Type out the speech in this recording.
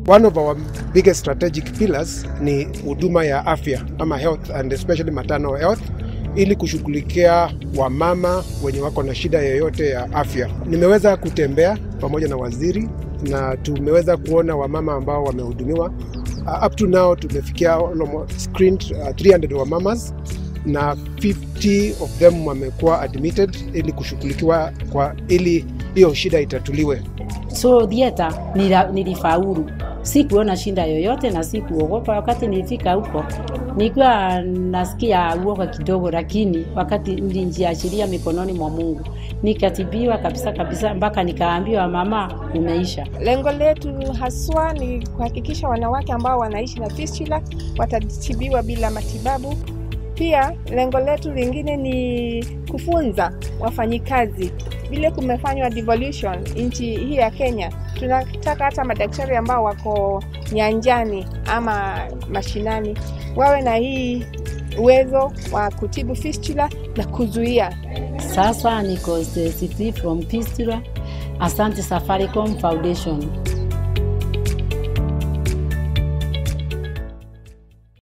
One of our biggest strategic pillars ni huduma ya afya ama health and especially maternal health ili kushughulikia wamama wenye wako na shida yoyote ya afya. Nimeweza kutembea pamoja na waziri na tumeweza kuona wamama ambao wamehudumiwa. Uh, up to now tumefikia almost screened uh, 300 wamamas na 50 of them wamekuwa admitted ili kushughulikiwa kwa ili hiyo shida itatuliwe. So theater nila, nilifaulu, sikuona shinda yoyote na sikuogopa. Wakati nilifika huko nilikuwa nasikia uoga kidogo, lakini wakati nilijiachilia mikononi mwa Mungu nikatibiwa kabisa kabisa, mpaka nikaambiwa mama, umeisha. Lengo letu haswa ni kuhakikisha wanawake ambao wanaishi na fistula watatibiwa bila matibabu. Pia lengo letu lingine ni kufunza wafanyikazi vile kumefanywa devolution nchi hii ya Kenya. Tunataka hata madaktari ambao wako nyanjani ama mashinani wawe na hii uwezo wa kutibu fistula na kuzuia. Sasa niko free from fistula. Asante Safaricom Foundation.